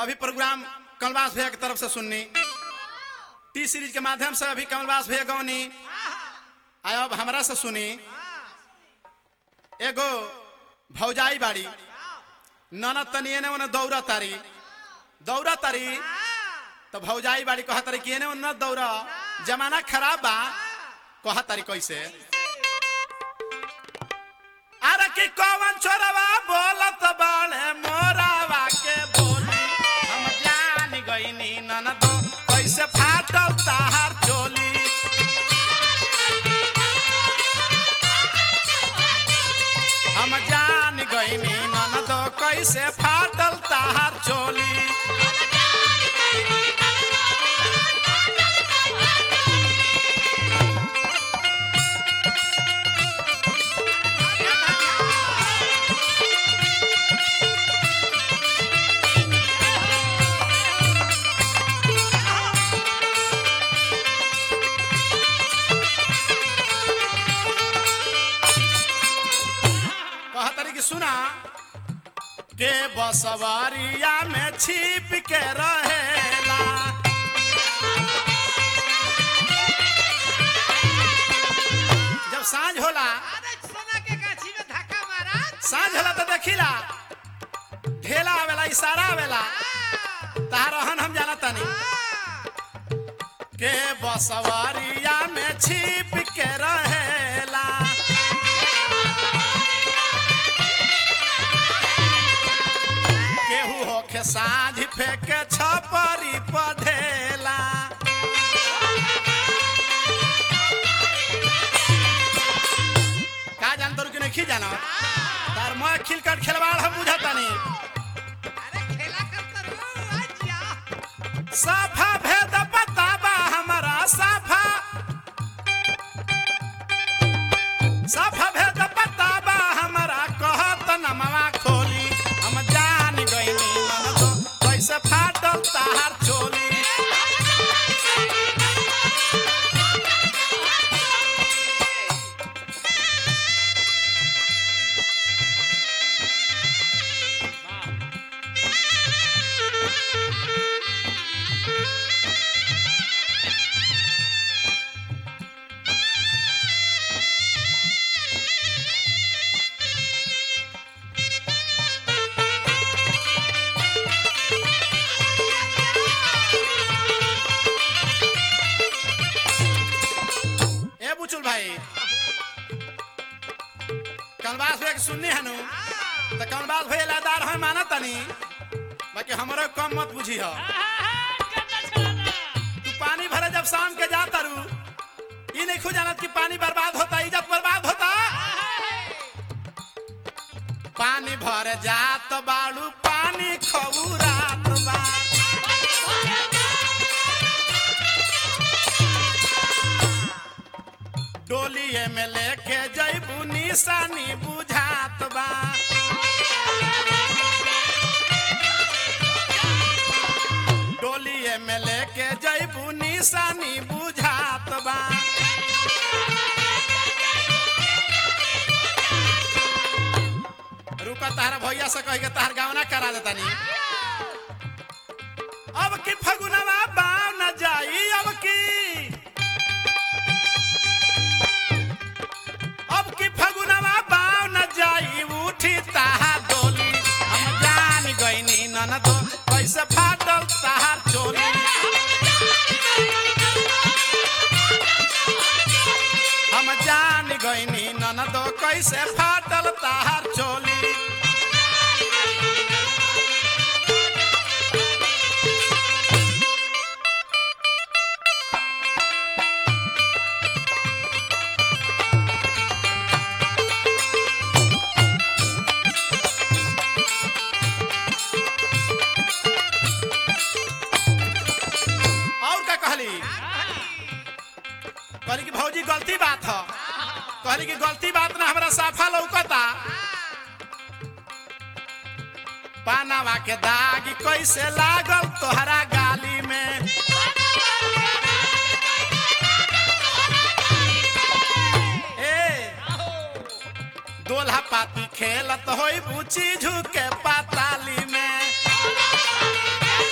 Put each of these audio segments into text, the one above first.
अभी प्रोग्राम कमलवास भैया की तरफ से सुननी टी सीरीज के माध्यम से अभी कमलवास भैया गौनी आय अब हमरा से सुनी एगो भौजाई बाड़ी ननद तनी एने ओने दौड़ा तारी दौड़ा तारी तो भौजाई बाड़ी कहा तारी कि एने ओने न दौड़ा जमाना खराब बा कहा तारी कैसे अरे कि कौन छोरवा बोलत बाड़े मोरावा के बोली हम जान गईनी ननद कैसे फाटल ताहार चोली हम जान गईनी ननद कैसे फाटल ताहार चोली कहा तारी कि सुना के बसवरिया में छिप के रहेला जब सांझ होला अरे सोना के गाछी में धक्का मारा सांझ होला तो देखिला ढेला आवेला इशारा आवेला तहार रहन हम जाना तानी के बसवरिया में छिप के रहेला केहू होके साँझ फेंके छपरी पढ़ेला का जान तोर कि नहीं जाना तार मैं खिलकट खेलवाड़ हम बुझतानी अरे खेला करता रहो आज्ञा साफा भेद बताबा हमारा साफा साफा भेद बताबा हमारा कहत नमवा खोली हम जान गईनी ननदो कैसे फाटल ताहार चोली ए बुचुल भाई कनवास भैया के सुननी है नु तो कनवास भैया लादार है माना तनी बाकी हमारा कम मत बुझी हो तू पानी भरे जब शाम के जाता रू ई नहीं खु जानत कि पानी बर्बाद होता इज्जत बर्बाद होता पानी भरे जात बाड़ू पानी खबू रात बा डोलिए में लेके जैबू निशानी बुझात बा डोलिए में लेके जैबू निशानी बुझात बा रुका तारा भैया से कह के तार गावना करा देता नी अब की फगुनवा बाव न जाई अब की अब की फगुनवा बाव न जाई उठी ताहार डोली हम जान गईनी ननदो कैसे फाटल ताहार चोली हम जान गईनी ननदो कैसे फाटल ताहार चोली और का कहली कहली कि भौजी गलती बात ह कहली कि गलती बात ना हमरा साफा लौकता पानावा के दाग कैसे लागल तोहरा गाली में ए दोल्हा पाती खेलत होई बुची झुके पाताली में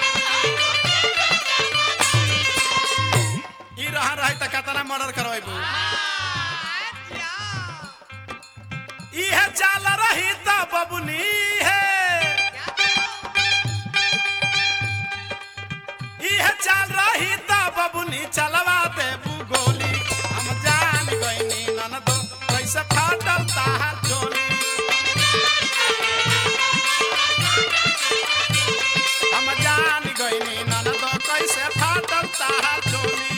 है चाल रही त बबुनी चलवा दे गोली हम जान गईनी ननदो कैसे फाटल ताहार चोली हम जान गईनी ननदो कैसे फाटल ताहार चोली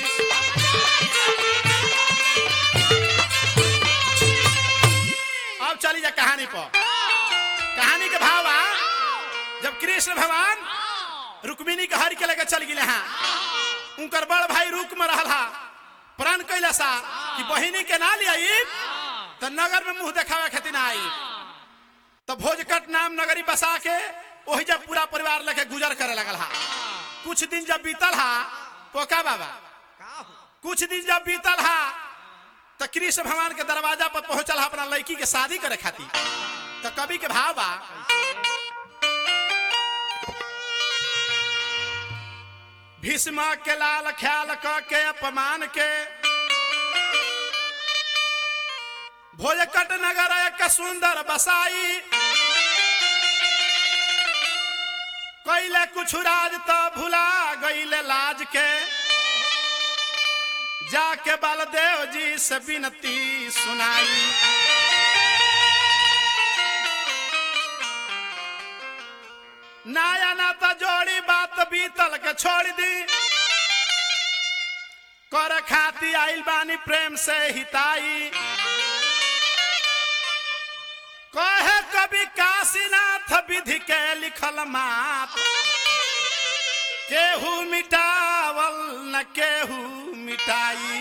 अब चली जा कहानी पर कहानी के भावा जब कृष्ण भगवान रुक्मिणी के हर के लेके चल गए हाँ उनकर बड़ भाई रुक में रहा प्राण कैला सा कि बहिनी के ना लिया तो नगर में मुंह देखावे खातिर ना आई तो भोजकट नाम नगरी बसा के वही जब पूरा परिवार लेके गुजर करे लगल हा कुछ दिन जब बीतल हा पोका बाबा का हो कुछ दिन जब बीतल हा तो कृष्ण भगवान के दरवाजा पर पहुंचल हा अपना लड़की के शादी करे खातिर तो कवि के भाव बा भीष्म के लाल ख्याल क के अपमान के भोजकट नगर एक सुंदर बसाई कैले कुछ राज तो भुला गईले लाज के जाके बलदेव जी से विनती सुनाई नाया ना तो जोड़ी बात बीतल के छोड़ दी कर खाती आइल बानी प्रेम से हिताई कहे कवि काशीनाथ विधि के लिखल मात केहू मिटावल न केहू मिटाई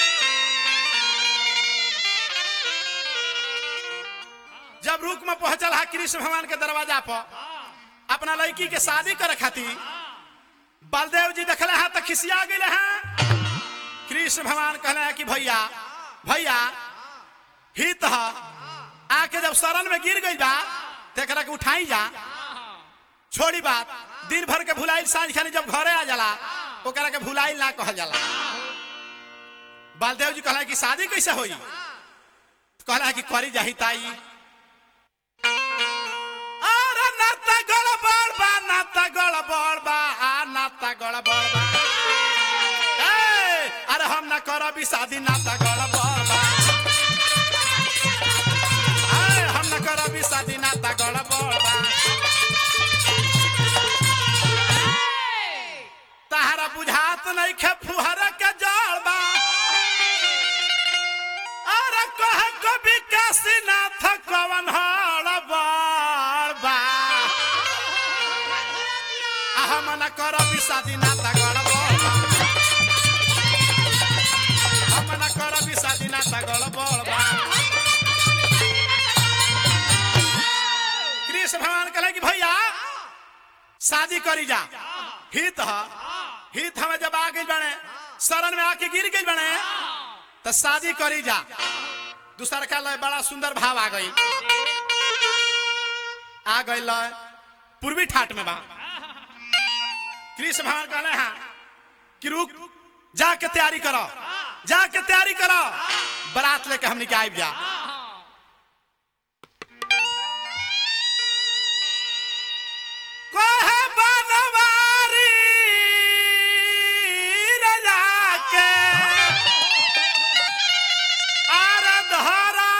जब रुक में पहुंचल हा कृष्ण भगवान के दरवाजा पर अपना लड़की के शादी करे खातिर बलदेव जी देखले हैं तो खिसिया गए हैं कृष्ण भगवान कहले हैं कि भैया भैया हित ह आके जब शरण में गिर गई बा तेकरा के उठाई जा छोड़ी बात दिन भर के भुलाइल साँझ खानी जब घरे आ जाला ओकरा के भुलाइल ना कहल जाला बलदेव जी कहला कि शादी कैसे होई कहला कि करी जाही ताई अरे नाता गड़बड़ बा नाता गड़बड़ बा आ नाता गड़बड़ बा ए, अरे हम ना करबी शादी नाता गड़बड़ बा ए, हम ना करबी शादी नाता गड़बड़ बा तहरा बुझात नहीं खे फुहरा के जड़ बा अरे कह कभी काशीनाथ कवन हड़ बड़ बा आ हम न करबी शादी नाता गड़बड़ बा हम न करबी शादी नाता गड़बड़ बा कृष्ण भगवान कहले कि भैया शादी करी जा हित ह हित हमें जब आ गई बने शरण में आके गिर गई बने तो शादी करी जा दूसर का लय बड़ा सुंदर भाव आ गई आ गई लय पूर्वी ठाट में बा कृष्ण भगवान कहले हाँ कि रुक जाके तैयारी करो जाके तैयारी करो बारात लेके हमने के आबि जा कहे बनवारी राजा के आर धरा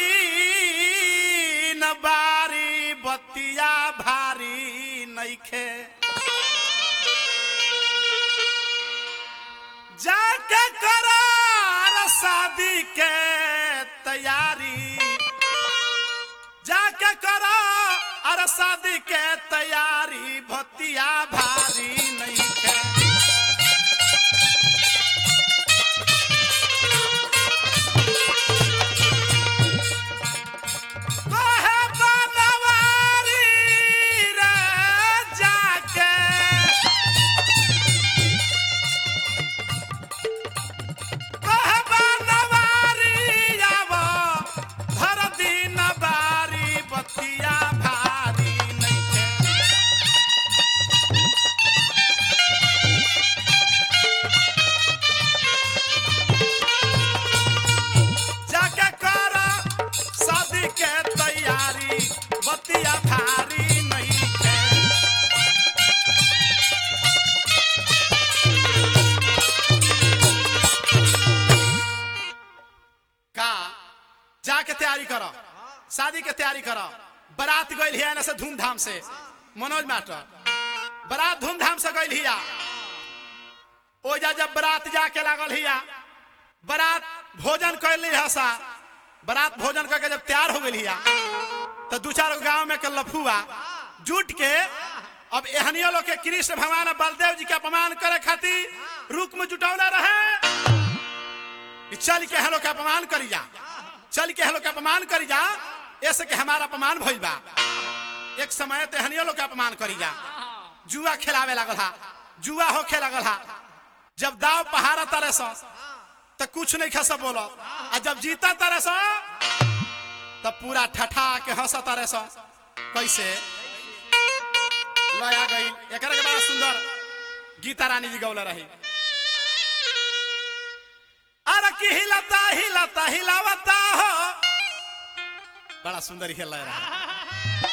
दीन बारी बतिया भारी नइखे जाके करार शादी के तैयारी जाके करो अरे शादी के तैयारी भतिया भारी नहीं है कहे बनवारी रे जाके कहे बनवारी आवा धर दिन बारी बतिया भारी नहीं है शादी के तैयारी करो बारात गइल हिया ना से धूमधाम से मनोज मास्टर बारात धूमधाम से गइल हिया ओजा जब बारात जाके लागल हिया बारात भोजन कैल हसा बारात भोजन करके जब तैयार हो गई हिया तो दू चार गो गांव में के लफुआ जुट के अब एहनियो लोग के कृष्ण भगवान और बलदेव जी के अपमान करे खातिर रुक में जुटौला रहे कि चल के हम लोग के अपमान करी जा चल के हम लोग के अपमान करी जा ऐसे के हमारा अपमान भइल बा एक समय ते हनियो लोग के अपमान करी जा जुआ खिलावे लागल हा जुआ होखे लागल हा जब दाव पहाड़ा तारे सो तो कुछ नहीं खस बोलो आ जब जीता तारे सो तब पूरा ठठा के हंस तारे सो कैसे लया गई एक के बड़ा सुंदर गीता रानी जी गौला रही अरे की हिलता हिलता हिलावता हो बड़ा सुंदर खेल रहा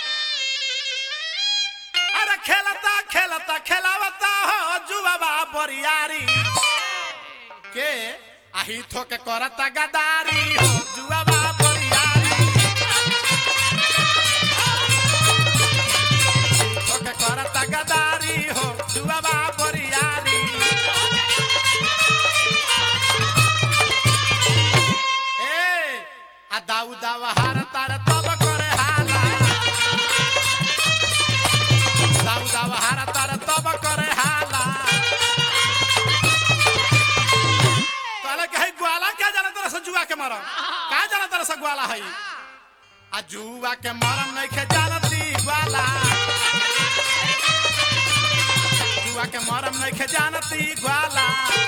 अरे खेलता खेलता खेलावता हो जुबाबा बरियारी के आही थो के करता गदारी हो जुबाबा बरियारी थो के करता गदारी हो जुबाबा बरियारी ए आ दाऊ दावा हार तार तब करे हाला दाऊ दावा हार तार तब करे हाला कहले कि है ग्वाला क्या जाना तरह से जुआ के मरम का जाना तरह से ग्वाला है आ जुआ के मरम नहीं खे जानती ग्वाला जुआ के मरम नहीं खे जानती ग्वाला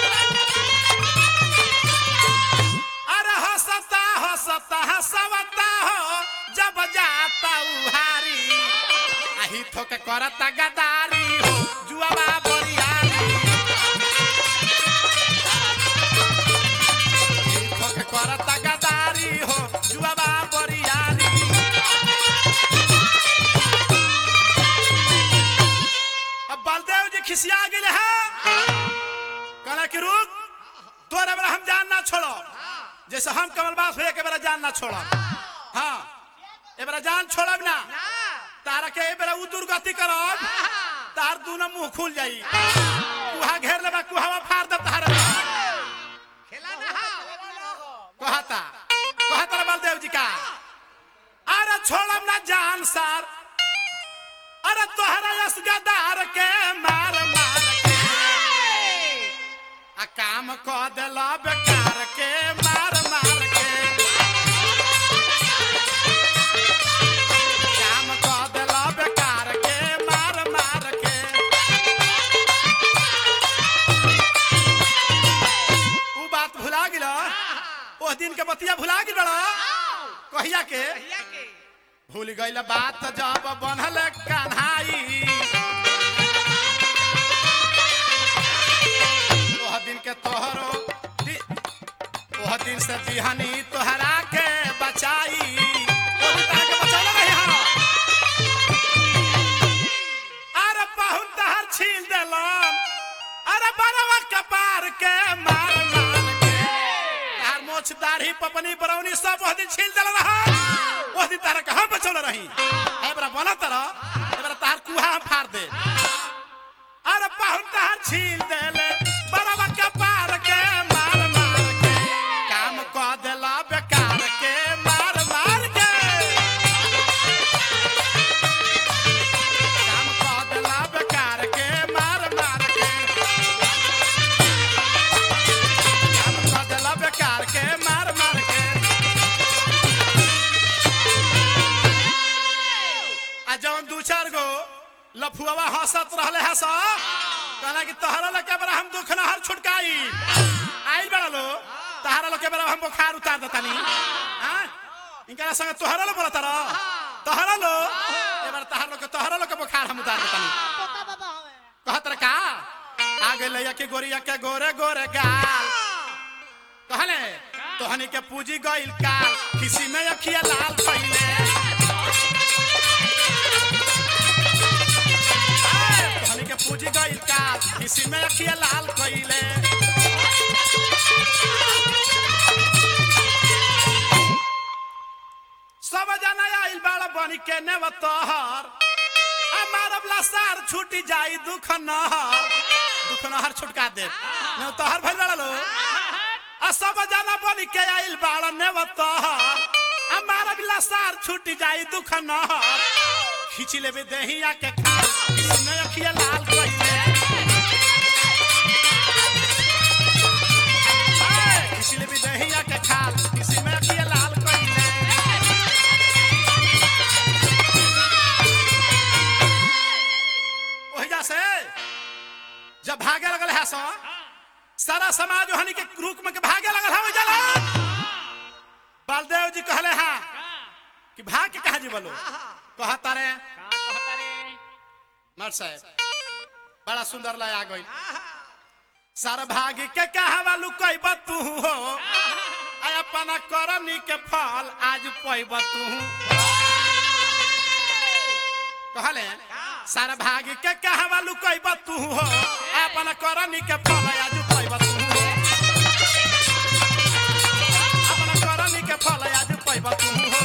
अरे हंसता हंसता हंसवता हो जब जाता उहारी आही थोके करता गदारी हो जुआबा बरियारी आही थोके करता गदारी हो जुआबा बरियारी अब बलदेव जी खिसिया गेले हैं कहला कि रुक तोरे बेरा हम जान ना छोड़ो जैसे हम कमलबास हुए के बेरा जान ना छोड़ब हाँ ए बेरा जान छोड़ब ना तारा के ए बेरा उ दुर्गति करब तार दूनो मुंह खुल जाई कुहा घेर लेबा कुहावा फाड़ दे तार खेला ना हा कहता कहता रे बलदेव जी का अरे छोड़ब ना जान सार अरे तोहरा यस गदार के मार मार के आ काम क देला बेकार के मार मार के काम क देला बेकार के मार मार के उ बात भुला गेल ओह दिन के बतिया भुला गेल बड़ा कहिया के भैया के भूल गईल बात जब बनल कन्हाई ओह दिन के तोहरो दि- ओह दिन से दिहनी तोहरा के बचाई ओह दिन तोहरा के बचौले रही हाँ। अरे बहुत तहर छीन देलन अरे बरवा कपार के मार मार के तार मोछ दाढ़ी पपनी बरौनी सब ओह दिन छीन देलन रहा ओह दिन तारा कहाँ बचौले रही ए बरा बोला तारा ए बरा तार कुहा हम फाड़ दे अरे बहुत तहर छीन देले बरवा कपार के मार मार के काम क देला बेकार के मार मार के काम क देला बेकार के मार मार के काम क देला बेकार के मार मार के आ जौन दू चार गो लफुआ हंसत रहले हंस कहला कि तोहरा लोग के बड़ा हम दुख न हर छुटकाई आइल बड़ा लो तोहरा लोग के बड़ा हम बुखार उतार देतानी हां इनका संग तोहरा लो बोलत रह तोहरा लो ए बार तोहरा लोग के तोहरा लोग के बुखार हम उतार देतानी कहत रे का आगे लैया के गोरिया के गोरे गोरे गाल कहले तोहनी के पूजी गइल काल किसी में अखिया लाल पहिले तोहनी के पूजी गइल काल किसी में अखिया लाल कइले सब जना बन के नेव तोहर हमार लसार छूट जाई दुख नहर दुख नहर छुटका दे न तोहर भइल बड़ा लो आ सब जना बन के आइल बाड़ नेव तोहर हमार लसार छूट जाई दुख नहर खींच लेबे देहिया के खाल किसने अखिया लाल कइले ए, खींच लेबे देहिया के खाल किसी में अखिया लाल कइले ओहिजा से जब भागे लगल है सो सारा समाज ओहनी के रूप में के भागे लगल है ओहिजा लोग बलदेव जी कहले हा कि भाग के कहा जी बोलो कहा तारे मर साहब बड़ा सुंदर लया गई सारा भाग के कहा लुकैब तू हो आ अपना करनी के फल आज पैब तू कहले सारा भाग के कहा लुकैब तू हो आ अपना करनी के फल आज पैब तू अपना करनी के फल आज पैब तू हो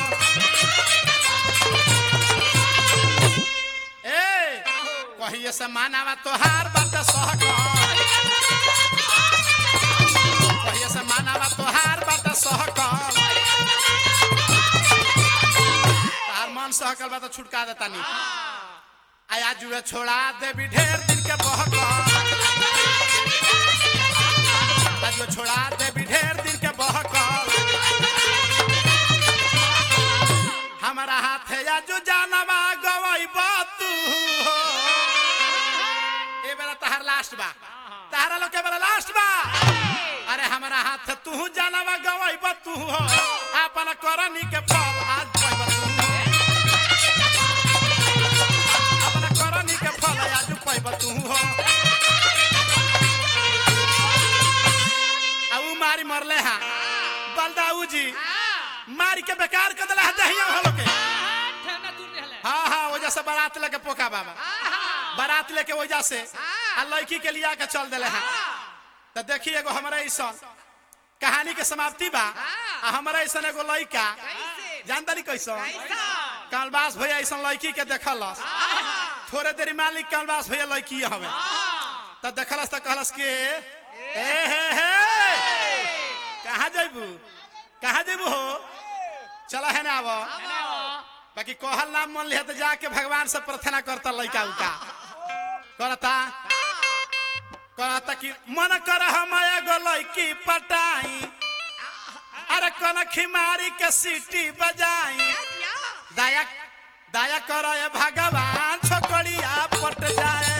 ए कहिए से मानावा तोहार बात सहकर कहिए से मानावा तोहार बात सहकर तार मन सहकल बा तो छुटका देता नी आया जुए छोड़ा देवी ढेर दिन के बहकर आज छोड़ा देवी ढेर दिन के बहकर हमारा हाथ या जो जानवा गवई तू हो ए बेरा तहार लास्ट बा तहारा लोग के बेरा लास्ट बा अरे हमारा हाथ तू जानवा गवई तू हो अपन करनी के फल आज पैब तू अपन करनी के फल आज पैब तू हो आ ऊ मारी मरले हा बलदाऊ जी मारी के बेकार कर दिला दहिया हो लोग के हाँ हाँ वजह से बारात लेके पोका बाबा बारात लेके वजह से आ लड़की के लिया के चल दिले हैं तो देखी एगो हमारा ऐसा कहानी के समाप्ति बा आ हमारा ऐसा एगो लड़का जानता नहीं कैसा कालबास भैया ऐसा लड़की के देखलस थोड़े देरी मालिक कालबास भैया लड़की हवे तो देखलस तो कहलस के ए हे हे कहाँ जैबू कहाँ जैबू हो चला है ना आबो बाकी कहल नाम मन लिया तो जाके भगवान से प्रार्थना करता लड़का उका करता कहता कि मन कर हम एगो लड़की पटाई अरे कन खिमारी के सीटी बजाई दया दया कर ए भगवान छोकरिया पट जाए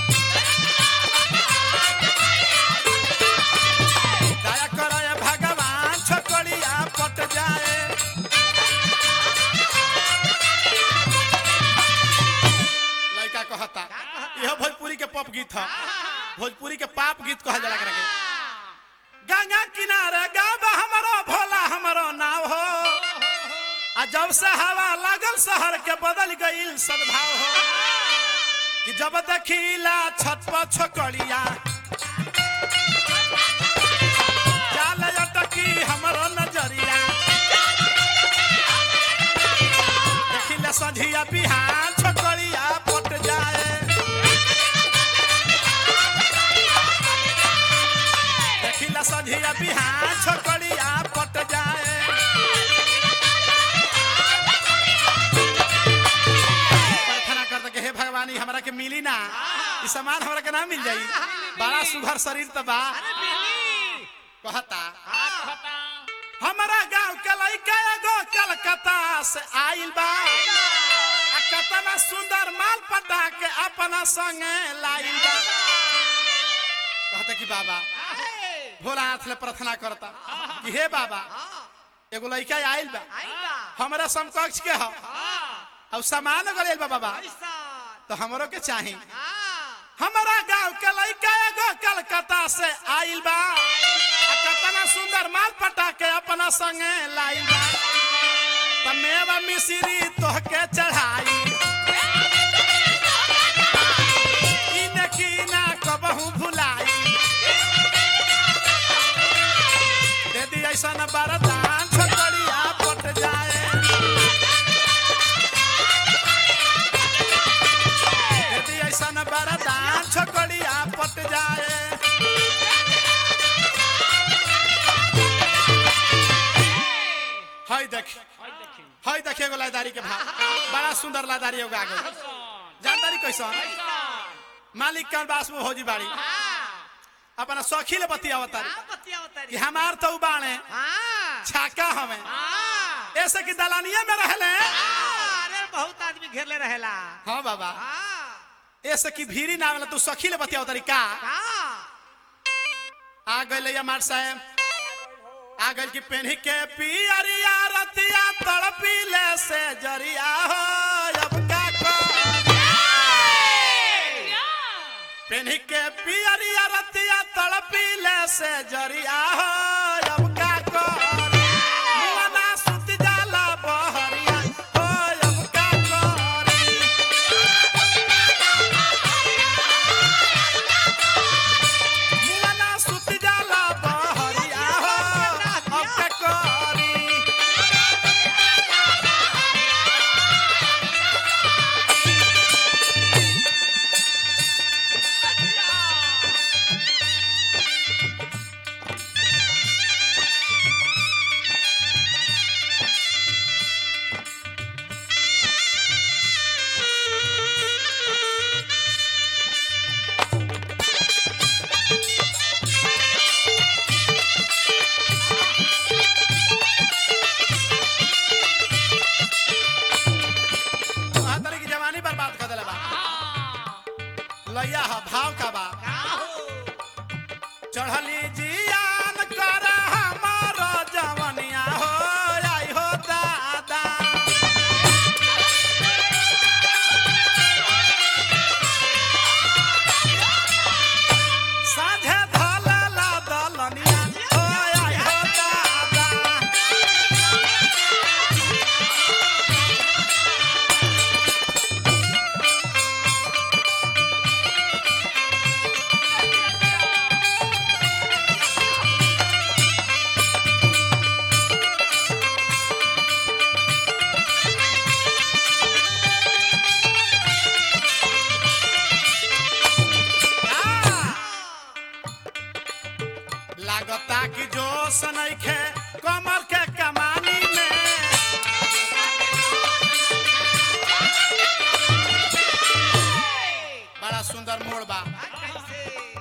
दया कर ए भगवान छोकरिया पट जाए लड़का कहता यह भोजपुरी के पप गीत है भोजपुरी के पाप गीत कहल जाला एकरा के गंगा किनारे गाँव हमारो भोला हमारो नाव हो आ जब से हवा लागल शहर के बदल गईल सद्भाव हो कि जब देखीला छत पर छोकरिया जाल अटकी हमरो नजरिया देखीला सझिया बिहान छोकरिया पट जाए देखिला सझिया बिहान छोकरिया पट जाए प्रार्थना करते कि हे भगवानी हमरा के मिली ना ई सामान हमरा के ना मिल जाई बड़ा सुघर शरीर त बा कहता हमारा गांव के लइका एगो कलकत्ता से आइल बा आ कतना सुंदर माल पटा के अपना संगे लाइल बा कहता कि बाबा भोला हाथ ले प्रार्थना करता कि हे बाबा एगो लड़का आइल बा हमारा समकक्ष के हो और सामान गल बा बाबा तो हमरो के चाही हमारा गांव के लड़का एगो कलकत्ता से आइल बा आ कतना सुंदर माल पटा के अपना संगे लाइल बा त मेवा मिश्री तोहके चढ़ाई इने की ना कबहू भुलाई दे दी ऐसा न बरदान छोकरिया पट जाए देखिए एगो लादारी के भाव बड़ा सुंदर लादारी होगा आगे जानदारी कैसन मालिक का बास में होजी बाड़ी अपना सखी ले बतियावत तारी कि हमार तो बाणे छाका हमें ऐसे कि दलानिया में रहले अरे बहुत आदमी घेरले रहेला हाँ बाबा हाँ, ऐसे कि भीरी ना वाला तू सखी ले बतियावत तारी का का? आ गए मार साहेब आ गए कि पेन्ही के पियरिया रतिया तड़पी ले से जरिया हो अब का करी? पेन्ही के पियरिया रतिया तड़पी ले से जरिया हो अब का करी? मुअना सुत जाला बहरिया हो अब का करी? मुअना सुत जाला बहरिया हो अब का करी? बहत्तरी की जवानी बर्बाद कर दिला बा लैया ह भाव का बा का हो? चढ़ली जियान कर हमार जवनिया हो आई हो दादा साझे धलला दलनिया हो आई हो दादा लागता कि जो सनैखे कमर के कमानी में बड़ा सुंदर मोड़ बा कैसे?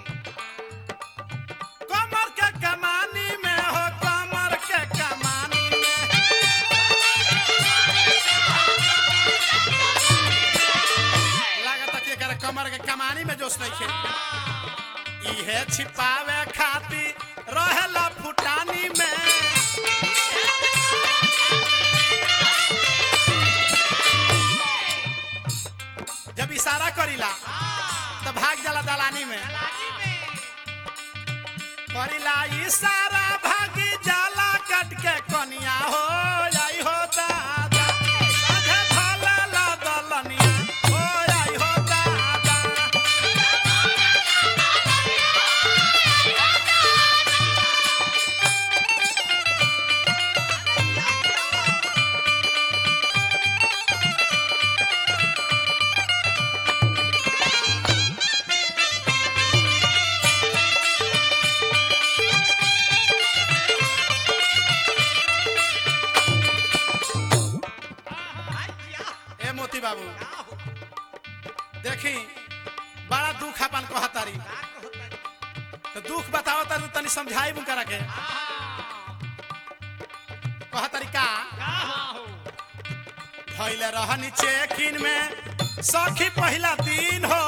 कमर के कमानी में हो कमर के कमानी में लागता कि एकर कमर के कमानी में जोश नइखे इहे छिपावे खातिर रहेला फुटानी में जब इशारा करीला तो भाग जाला दलानी में लागी में। करीला इशारा भागी जाला कट के कनिया हो आई हो दादा साझे धलला दलनिया हो आई हो दादा हाँ, जिया। ए मोती बाबू का हो? देखी बड़ा दुख अपन को हतारी का कहता? तो दुख बताओ तनी तनी समझाई बुन करा के कहा तरीका का हो? भइले रहनी चेकिन में सखी पहिला दिन हो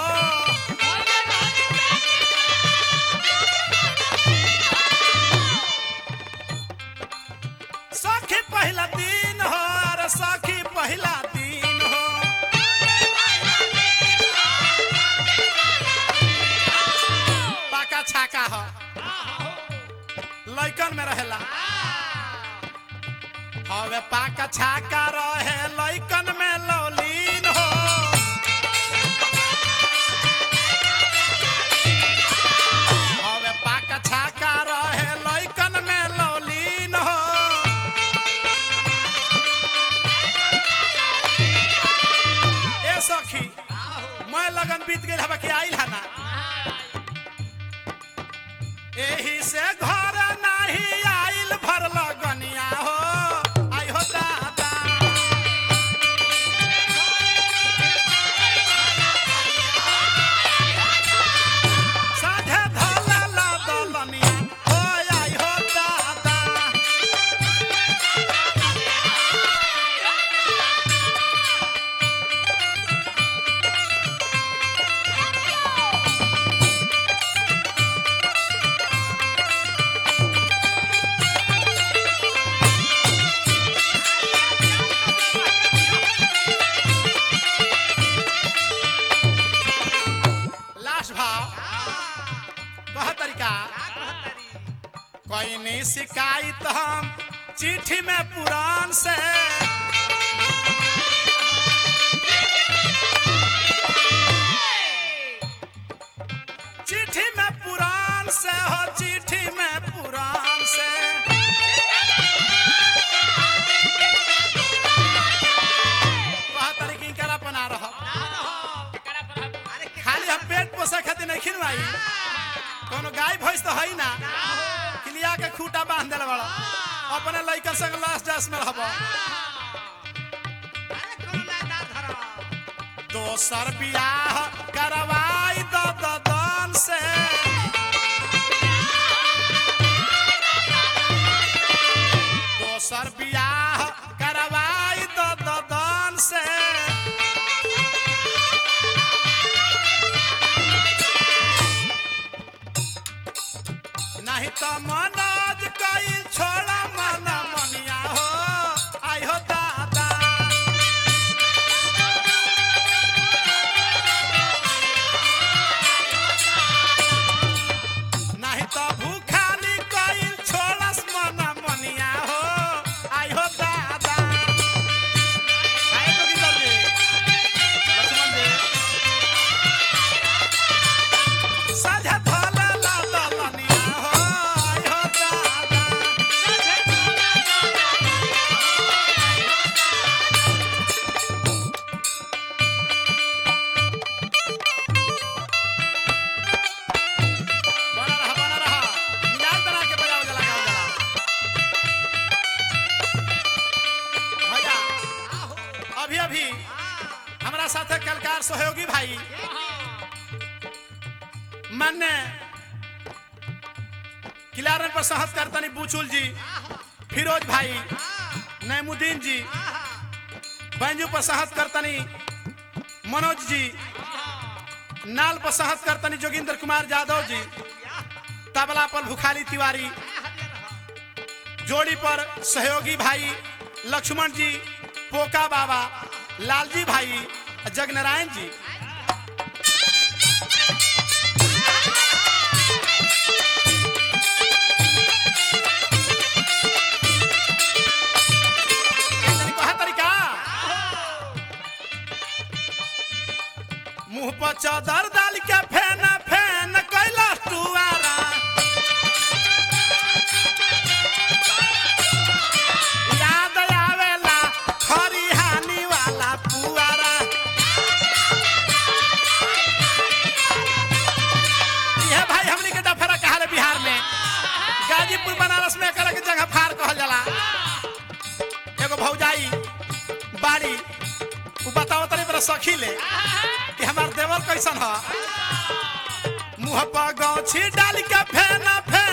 सखी पहिला दिन हो अरे सखी पहिला दिन हो पाका छाका हो लइकन में रहेला हवे पाका छाका रहे लइकन में लौलीन हो हवे पाका छाका रहे लइकन में लौलीन हो ए सखी मैं लगन बीत गेल हवा के आइल हना एही से घर नाही आइल भर लगनिया हो आई हो दादा कोई नहीं शिकायत हम चिट्ठी में पुराण से चिट्ठी में पुराण से हो चिट्ठी में पुराण से वह तरीके करा बना रहा खाली हम पेट पोसे खातिर नहीं खिलवाई कोनो गाय भैंस तो है ना किलिया के खूटा बांध देल बड़ा अपने लइका संग लास्ट डांस में रहब दोसर बियाह करवाई द ददन से दोसर बियाह करवाई द ददन से नहीं तो मनोज कई छोड़ा मन मनिया हो आई हो दादा नहीं तो भूखाली कई छोड़स मन मनिया हो आई हो दादा आए तो की जल्दी लक्ष्मण जी साझा धोला ला दलनिया हो आई हो दादा बना रहा बना रहा मिजाज बना के बजाओ जला गाओ जला भैया अभी अभी हमारा साथ कलकार सहयोगी भाई मान्य किलारन पर सहस करतनी बुचुल जी फिरोज भाई नैमुद्दीन जी बैंजू पर सहस करतनी मनोज जी नाल पर सहस करतनी जोगिंदर कुमार यादव जी तबला पर भुखारी तिवारी जोड़ी पर सहयोगी भाई लक्ष्मण जी पोका बाबा लालजी भाई जगनारायण जी तनी कहा तरीका मुंह पर चादर डाल के फेन फेन कैला टुआरा याद आवेला खरिहानी वाला पुआरा यह भाई हमनी के डफरा कहा रे बिहार में गाजीपुर बनारस में एकरा के जगह फार कहल जाला एगो भौजाई बाड़ी उ बताओ तनी बड़ा सखी ले कि हमार देवर कैसन ह मुंह पर गौछी डाल के फेन फेन